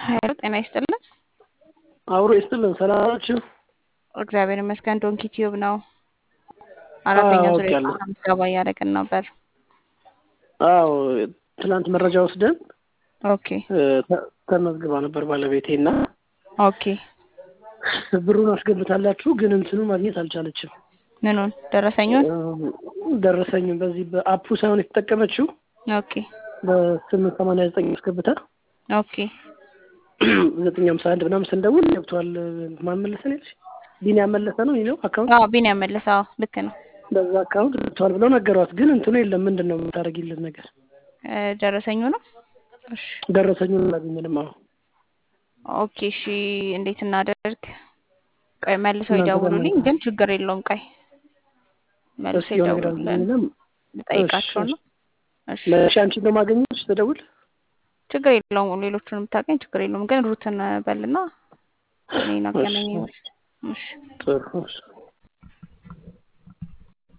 ሀይሉ ጤና ይስጥልን። አብሮ ይስጥልን። ሰላም ናችሁ? እግዚአብሔር ይመስገን። ዶንኪ ቲዩብ ነው። አራተኛ አዎ፣ ዙር አውቄያለሁ። የጤና ምዝገባ እያደረግን ነበር። አዎ ትናንት መረጃ ወስደን ኦኬ እ፣ ተ- ተመዝግባ ነበር ባለቤቴ እና ኦኬ። ብሩን አስገብታላችሁ ግን እንትኑ ማግኘት አልቻለችም። ምኑን ደረሰኙን? እ፣ ደረሰኝም በዚህ በአፑ ሳይሆን የተጠቀመችው ኦኬ በስምንት ሰማንያ ዘጠኝ አስገብታ ኦኬ ዘጠኝ ሃምሳ አንድ ምናምን ስንደውል ገብቷል። ማን መለሰ ነው ያልሽ? ቢኒ ያመለሰ ነው ይኸው አካውንት አዎ ቢን ያመለሰ አዎ ልክ ነው። በዛ አካውንት ገብቷል ብለው ነገሯት። ግን እንትኑ የለም። ምንድን ነው የምታደርጊልን ነገር? እ፣ ደረሰኙ ነው። እሺ ደረሰኙን አላገኘንም። አዎ ኦኬ እሺ፣ እንዴት እናደርግ? ቆይ መልሰው እናንተ ጋር ይደውሉልኝ። ነው። ግን ችግር የለውም። ቆይ መልሰው እስኪ የሆነ ነገር ይደውሉልን አልኩኝና ልጠይቃቸው እሺ፣ ነው። እሺ ለሺ አንቺ ነው ማገኘች ትደውል ችግር የለውም። ሌሎቹን የምታገኝ ችግር የለውም። ግን ሩትን በልና እኔን አገናኘኝ። እሺ ጥሩ እሺ።